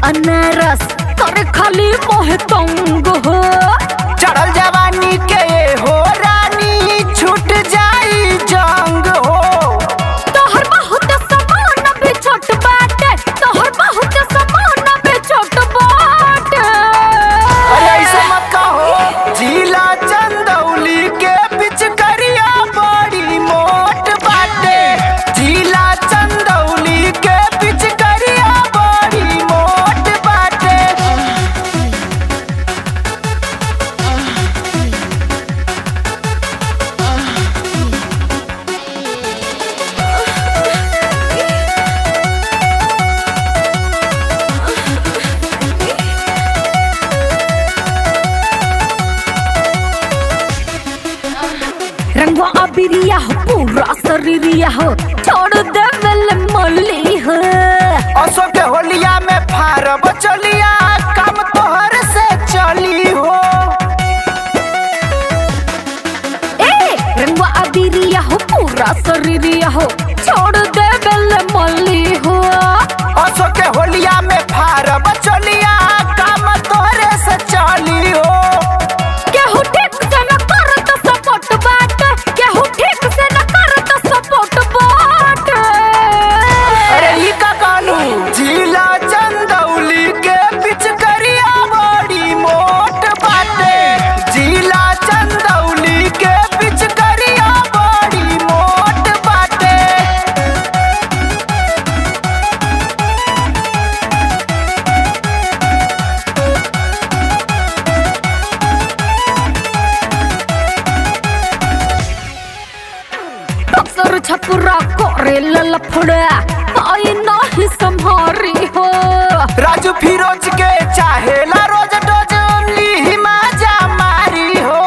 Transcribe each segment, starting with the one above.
अनारस करे खाली मोहे तंग हो चढ़ल जवानी के हो रानी छूट जाई जंग हो तोहर बहुत समान भी छोट बाटे तोहर बहुत समान भी छोट बाटे अरे ऐसे मत कहो जिला चंदौली के बिच करिया बड़ी मोट बाटे जिला चंदौली के बिच करिया बड़ी मोट बाटे रंगवा अबिरिया हो पूरा शरीरिया हो छोड़ दे वेल मल्ली हो असो के होलिया में फारब चलिया काम तोहर से चली हो ए रंगवा अबिरिया हो पूरा शरीरिया हो छोड़ दे वेल मल्ली हो असो के होलिया में फारब चलिया काम तोहरे से चली हो केहू ठीक से न करत सपोर्ट बाट केहू ठीक से न करत सपोर्ट बाट अरे ई का कानू जिला चंदौली के बिच करिया बड़ी मोट बाटे जिला चंदौली के बिच करिया बड़ी मोट बाटे अक्सर छपुरा करे ललफड़ा आई नाही संभारी हो राजू फिरोज के चाहेला रोज डोज ली माजा मारी हो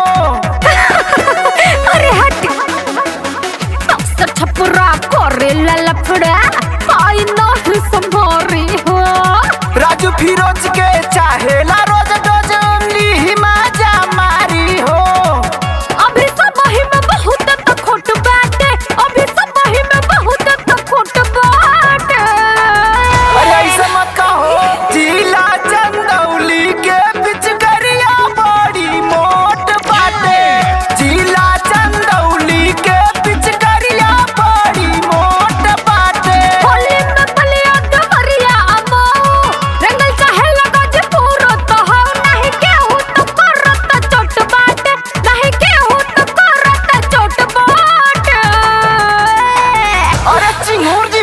अरे हट अक्सर छपुरा करे ललफड़ा आई नाही संभारी हो राजू फिरोज के चाहेला रोज डोज ली माजा मारी हो अभी सब वही में बहुत त खोट बाटे अभी सब वही में बहुत त खोट बाटे अरे ऐसे मत कहो जिला चंदौली के बिच करिया बड़ी मोट बाटे जिला चंदौली के बिच करिया बड़ी मोट बाटे होली में पलिया डमरिया अमो रंगल चाहे लगा जे पूरो तो हो नहीं केहू तो करत चोट बाटे नहीं केहू तो करत चोट बाटे अरे चिंगूर जी